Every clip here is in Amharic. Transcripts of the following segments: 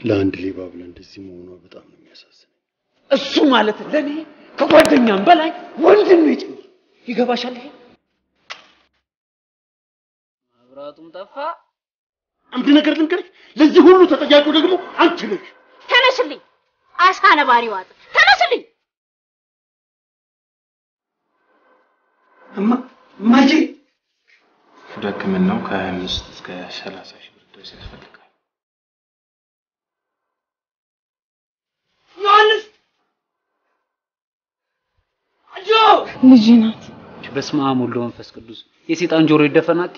ለአንድ ሌባ ብለህ እንደዚህ መሆኗ በጣም ነው የሚያሳዝነው። እሱ ማለት ለእኔ ከጓደኛም በላይ ወንድሜ ጭምር ይገባሻል። ይሄ መብራቱም ጠፋ። አንድ ነገር ልንገርሽ፣ ለዚህ ሁሉ ተጠያቂው ደግሞ አንቺ ነሽ። ተነስልኝ፣ አሳ ነባሪ ዋጥ፣ ተነስልኝ። እማ እማዬ ወደ ሕክምናው ከ25 እስከ 30 ሺህ ብር ድረስ ያስፈልጋል። ዮሐንስ አጆ ልጅ ናት። በስመ አብ ወወልድ ወመንፈስ ቅዱስ የሴጣን ጆሮ ይደፈናት።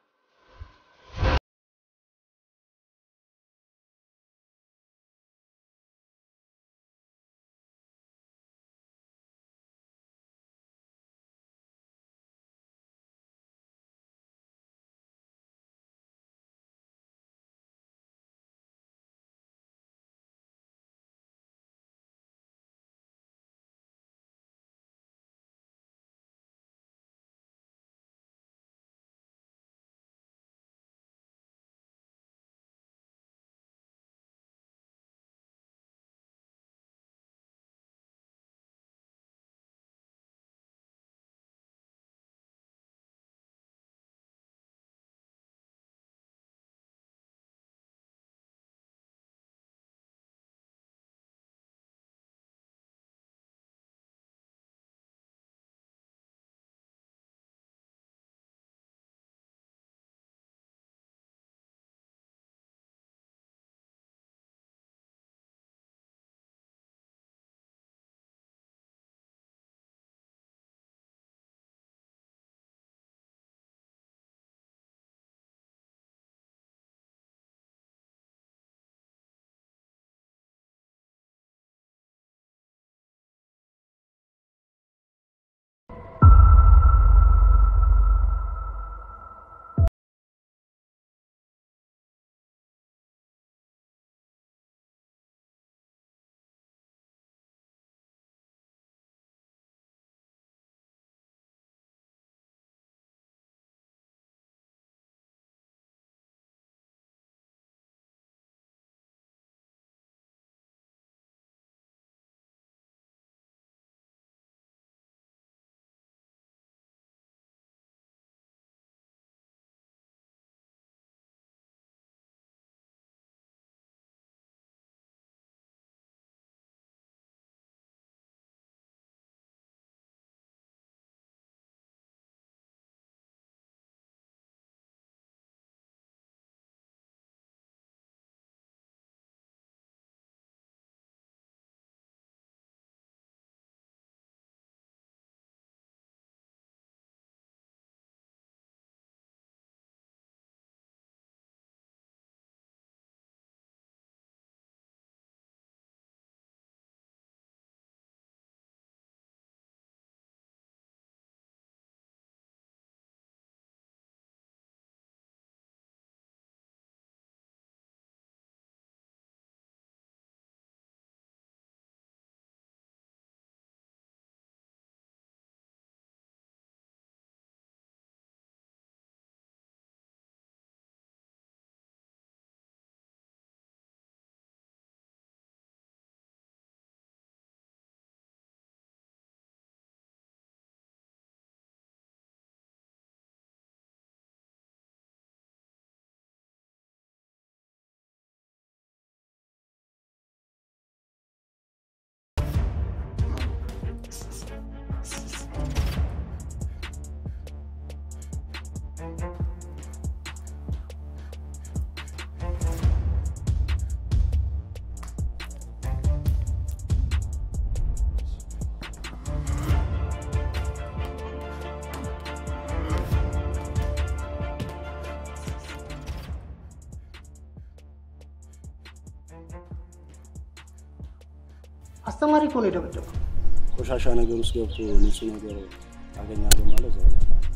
አስተማሪ እኮ ነው የደበደበው። ቆሻሻ ነገር ውስጥ ገብቶ ንጹህ ነገር አገኛለሁ ማለት ነው።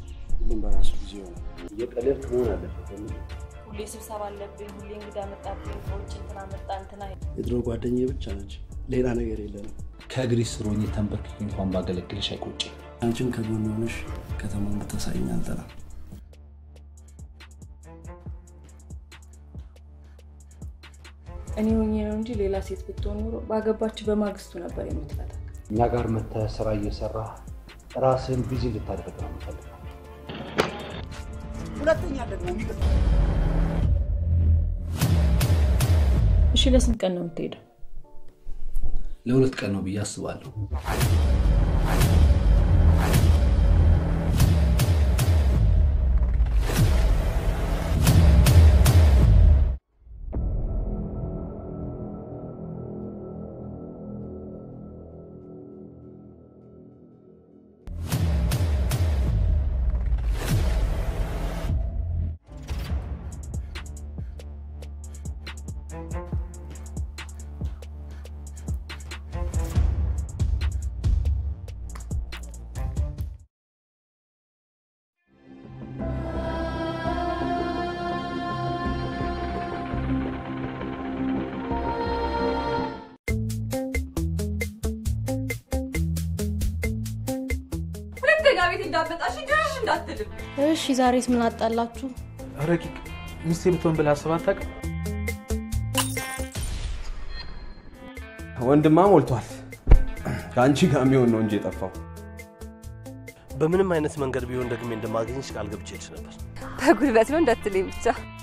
ሁሉም በራሱ ጊዜ ይሆናል። እየቀለድክ መሆን አለበት። ሁሌ ስብሰባ አለብኝ፣ ሁሌ እንግዳ መጣብኝ፣ ከውጭ እንትና መጣ እንትና የድሮ ጓደኛዬ ብቻ ነች፣ ሌላ ነገር የለንም። ከእግሪ ስር ሆኜ ተንበርክኬ እንኳን ባገለግልሽ አይቆጭ። አንቺም ከጎን ሆነሽ ከተማውን ብታሳይኝ አልጠላም። እኔ ሆኜ ነው እንጂ ሌላ ሴት ብትሆን ኖሮ ባገባች በማግስቱ ነበር የምትፈታ። እኛ ጋር መተህ ስራ እየሰራ ራስህን ቢዚ እንድታደርግ ነው የምፈልገው። ሁለተኛ ደግሞ የሚገ- እሺ ለስንት ቀን ነው የምትሄደው? ለሁለት ቀን ነው ብዬ አስባለሁ። ሁለተኛ ቤት እንዳትመጣሽ ድርሽ እንዳትልም። እሺ ዛሬስ ምን አጣላችሁ? ረቂቅ ሚስቴ ብትሆን ብለህ አስበህ አታውቅም? ወንድማ ሞልቷል። ከአንቺ ጋር የሚሆን ነው እንጂ የጠፋው። በምንም አይነት መንገድ ቢሆን ደግሜ እንደማገኝሽ ቃል ገብቼልሽ ነበር። በጉልበት ነው እንዳትለኝ ብቻ።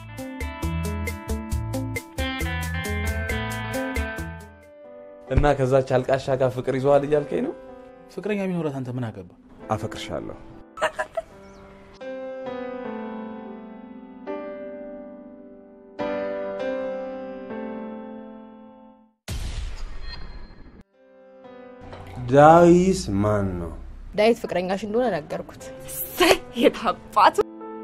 እና ከዛች አልቃሻ ጋር ፍቅር ይዘዋል እያልከኝ ነው? ፍቅረኛ ቢኖራት አንተ ምን አገባ? አፈቅርሻለሁ። ዳዊስ ማን ነው? ዳዊት ፍቅረኛሽ እንደሆነ ነገርኩት። የት አባቱ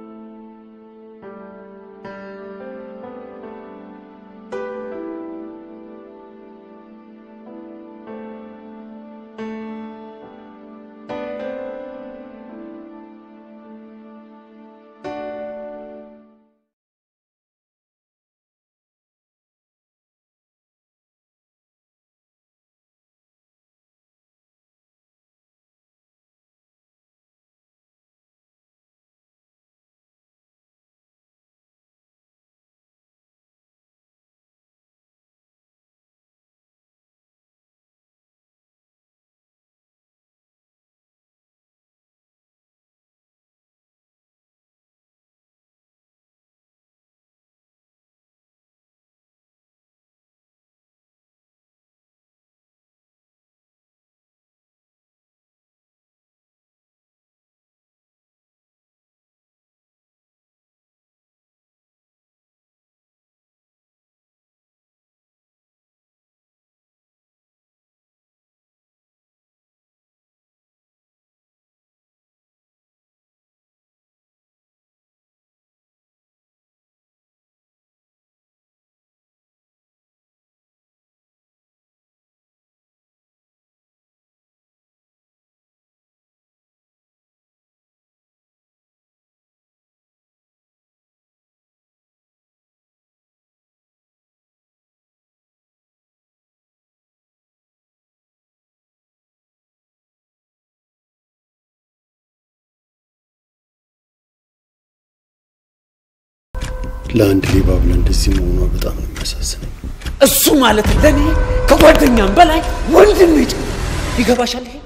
ለአንድ ሌባ ብለህ እንደዚህ መሆኗ በጣም ነው የሚያሳዝነኝ። እሱ ማለት ለእኔ ከጓደኛም በላይ ወንድም ጭምር ይገባሻል። ይሄ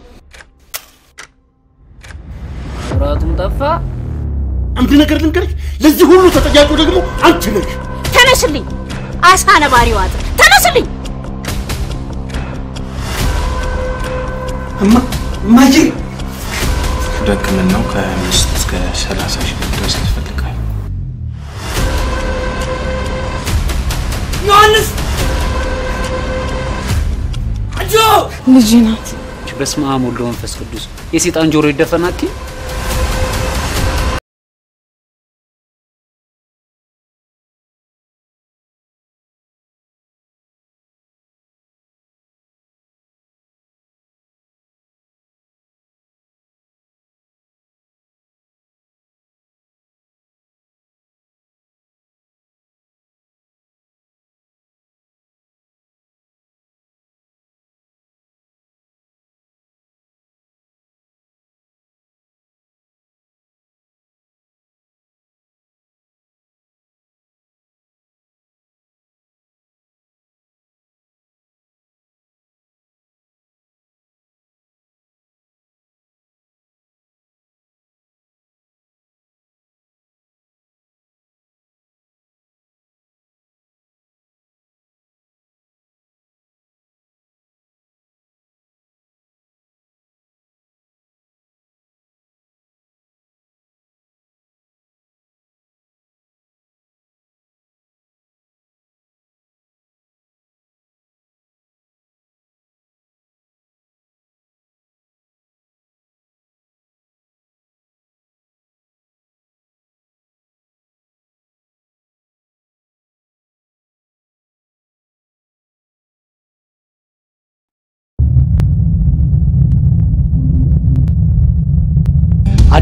ኩራቱም ጠፋ። አንድ ነገር ልንገርሽ፣ ለዚህ ሁሉ ተጠያቂው ደግሞ አንቺ ነሽ። ተነስልኝ፣ አሳ ነባሪ ዋጥ፣ ተነስልኝ። እማ እማዬ ወደ ሕክምናው ከ25 እስከ 30 ሺህ ብር ድረስ ያስፈልጋል። ዮሐንስ አጆ ልጅ ናት። በስመ አብ ወወልድ ወመንፈስ ቅዱስ የሴጣን ጆሮ ይደፈናል።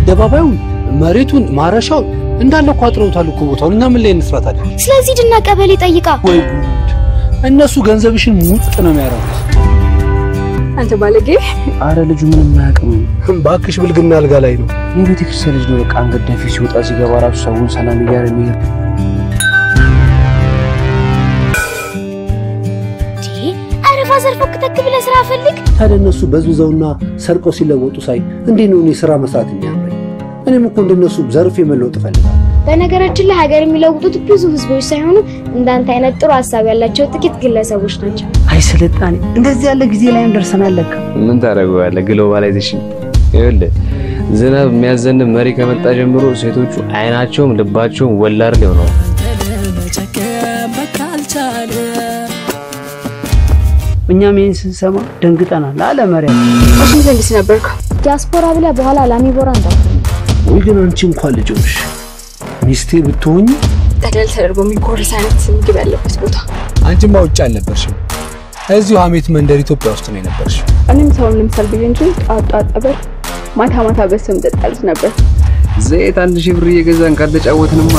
አደባባዩን፣ መሬቱን፣ ማረሻውን እንዳለ እኮ አጥረውታል እኮ ቦታውን። እና ምን ላይ እንስራት አለ? ስለዚህ ድና ቀበሌ ጠይቃ ወይ ጉድ! እነሱ ገንዘብሽን ሙጥ ነው የሚያደርጉት። አንተ ባለጌ። አረ ልጁ ምንም አያውቅም። እባክሽ ብልግና አልጋ ላይ ነው። የቤተ ክርስቲያን ልጅ ነው። በቃ አንገት ደፊ ሲወጣ ሲገባ ራሱ ሰውን ሰላም እያለ የሚሄድ ኧረ ፋዘር ፎክተክ ብለህ ስራ ፈልግ። ታዲያ እነሱ በዝብዘውና ሰርቀው ሲለወጡ ሳይ እንዴት ነው እኔ ስራ መስራት የሚያምረኝ? እኔም እኮ እንደነሱ ዘርፌ መለወጥ እፈልጋለሁ። በነገራችን ላይ ሀገር የሚለውጡት ብዙ ህዝቦች ሳይሆኑ እንዳንተ አይነት ጥሩ ሀሳብ ያላቸው ጥቂት ግለሰቦች ናቸው። አይ ስልጣኔ እንደዚህ ያለ ጊዜ ላይም ደርሰናል። ለካ ምን ታደርገዋለህ? ግሎባላይዜሽን ይኸውልህ፣ ዝናብ የሚያዘንብ መሪ ከመጣ ጀምሮ ሴቶቹ አይናቸውም ልባቸውም ወላድ ላይ ሆነዋል። እኛም ይህን ስንሰማ ደንግጠናል። አለ መሪያ እሺ ዘንድስ ነበርኩ ዲያስፖራ ብለህ በኋላ ላሚቦራ እንዳትሆን። ወይ ግን አንቺ እንኳን ልጅ ሆንሽ ሚስቴ ብትሆኝ ጠቅለል ተደርጎ የሚጎረስ አይነት ምግብ ያለበት ቦታ። አንቺማ ውጭ አልነበርሽም። እዚሁ ሀሜት መንደር ኢትዮጵያ ውስጥ ነው የነበርሽው። እኔም ሰውን ልምሰል ብዬ እንጂ ጧት ጧት ጠበል፣ ማታ ማታ በስም ጠጣልት ነበር። ዘይት አንድ ሺህ ብር እየገዛን ካልተጫወትንማ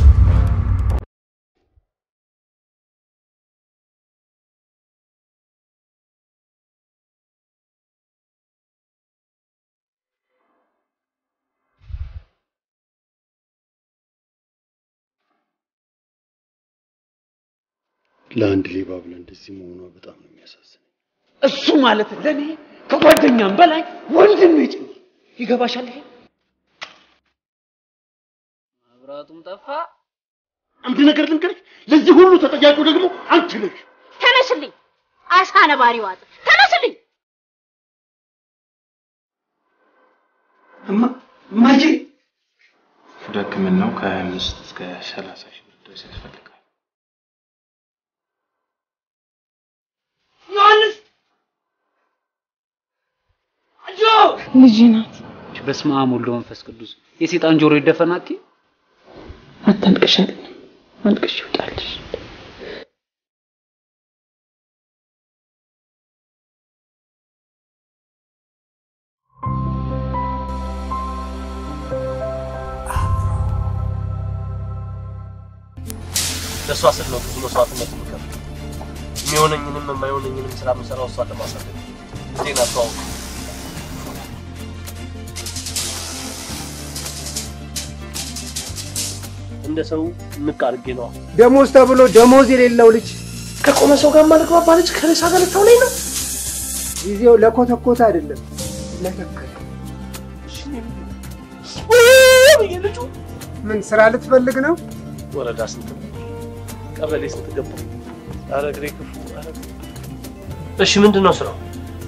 ለአንድ ሌባ ብለህ እንደዚህ መሆኗ በጣም ነው የሚያሳዝነው። እሱ ማለት ለእኔ ከጓደኛም በላይ ወንድሜ ጭምር ይገባሻል። ይሄ መብራቱም ጠፋ። አንድ ነገር ልንገርሽ፣ ለዚህ ሁሉ ተጠያቂው ደግሞ አንቺ ነሽ። ተነስልኝ፣ አሳ ነባሪ ዋጥ፣ ተነስልኝ። እማ እማዬ ወደ ሕክምናው ከ25 እስከ 30 ሺህ ብር ድረስ ያስፈልጋል። ዮሐንስ አጆ ልጅ ናት። በስመ አብ ወወልድ ወመንፈስ ቅዱስ የሴጣን ጆሮ ይደፈናት። አታልቅሻል፣ አልቅሽ ይውጣልሽ። ለእሷ ስል ነው ብዙ መስዋዕትነት የምከፍል። የሚሆነኝንም የማይሆነኝንም ስራ የምሰራው እሷን ለማሳደግ ዜና ተዋውቅ እንደ ሰው ንቅ አድርጌ ነዋ። ደሞዝ ተብሎ ደሞዝ የሌለው ልጅ ከቆመ ሰው ጋር ማልግባባ ልጅ ከሬሳ ጋር ልታውለኝ ነው። ጊዜው ለኮተኮተ አይደለም ለተከለ። ልጁ ምን ስራ ልትፈልግ ነው? ወረዳ ስንት ነው? ቀበሌ ስንት ገባ? ኧረ እግሬ ክፉ። ኧረ እሺ፣ ምንድን ነው ስራው?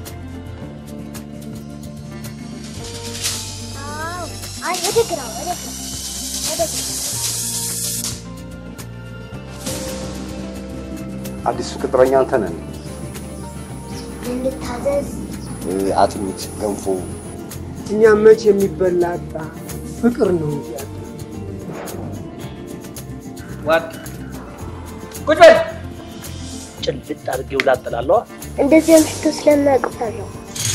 አይ ወደ ግራ ወደ ግራ ወደ ግራ አዲሱ ቅጥረኛ አንተ ነህ። እንድታዘዝ አጥሚት፣ ገንፎ እኛ መች የሚበላ አጣ ፍቅር ነው እንጂ ያጣ ዋጥ ቁጭ በል። ጭልጥ አድርጌው ላጥላለዋ። እንደዚህ አምሽቶ ስለማያውቅፋለሁ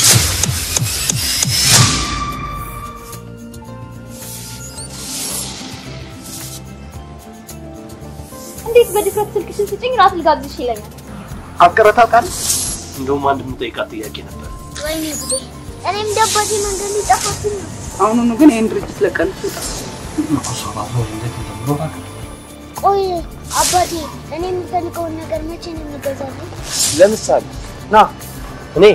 እንዴት በድፍረት ስልክሽን ስጭኝ ራት ልጋብዝሽ ይለኛል። አፍቅረህ ታውቃለህ? እንደውም አንድ የምጠይቃት ጥያቄ ነበር። ወይኔ ጉዴ! እኔም እንደ አባቴ መንገድ ሊጠፋብኝ ነው። አሁኑኑ ግን ይህን ድርጅት ለቀን ትውጣ። ቆይ አባቴ፣ እኔ የምፈልገውን ነገር መቼ ነው የሚገዛልኝ? ለምሳሌ ና እኔ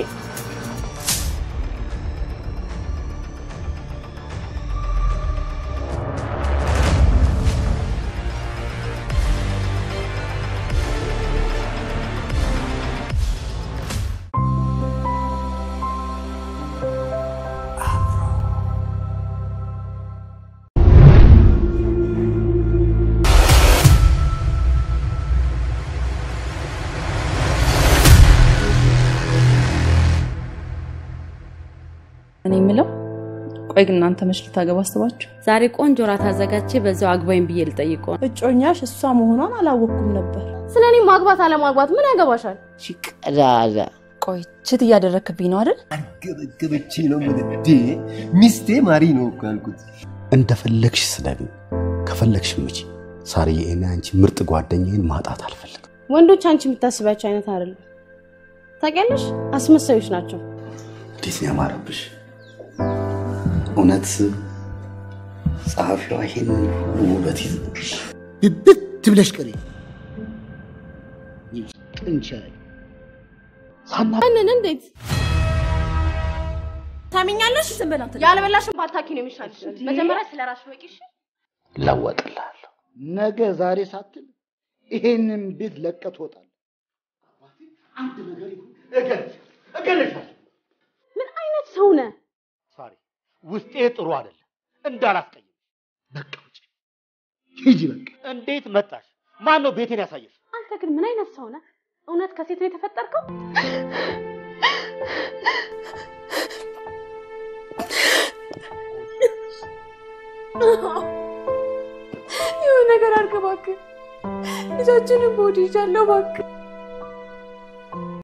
እኔ የምለው ቆይ ግን እናንተ መች ልታገባ አስባችሁ? ዛሬ ቆንጆ ራት አዘጋጅቼ በዛው አግባኝ ብዬ ልጠይቀው። እጮኛሽ እሷ መሆኗን አላወቅኩም ነበር። ስለ እኔ ማግባት አለማግባት ምን ያገባሻል? ቀዳዳ ቆይ ችት እያደረክብኝ ነው አይደል? ገበቼ ነው ምልዴ ሚስቴ ማሪ ነው እኮ ያልኩት። እንደፈለግሽ ስለሚ ከፈለግሽ ምጪ። ሳርዬ፣ እኔ አንቺ ምርጥ ጓደኛዬን ማጣት አልፈልግም። ወንዶች አንቺ የምታስባቸው አይነት አይደሉም። ታውቂያለሽ፣ አስመሳዮች ናቸው። እንዴት ነው ያማረብሽ! እውነት ጸሐፊዋ ይሄንን ሁሉ ውበት ይዝ ብብት ብለሽ ቅሪ ቅንቻይ ማንን እንዴት ታሚኛለሽ? ዝም በል አንተ። ያልበላሽን ባታኪ ነው የሚሻልሽ። መጀመሪያ ስለ ራስሽ ወቂ። እሺ? ለወጥልሃለሁ። ነገ ዛሬ ሳትል ይሄንን ቤት ለቀህ ትወጣለህ። አንድ ነገር ይሁን እገልሽ እገልሻለሁ። ምን አይነት ሰው ነህ? ሳሪ ውስጤ ጥሩ አይደለም እንዳላስቀይም። በቃ ውጪ ሂጂ። በቃ እንዴት መጣሽ? ማን ነው ቤቴን ያሳየሽ? አንተ ግን ምን አይነት ሰው ነህ? እውነት ከሴት ነው የተፈጠርከው? የሆነ ነገር አድርግ እባክህ። ልጃችንን በወድ ይዣለሁ እባክህ።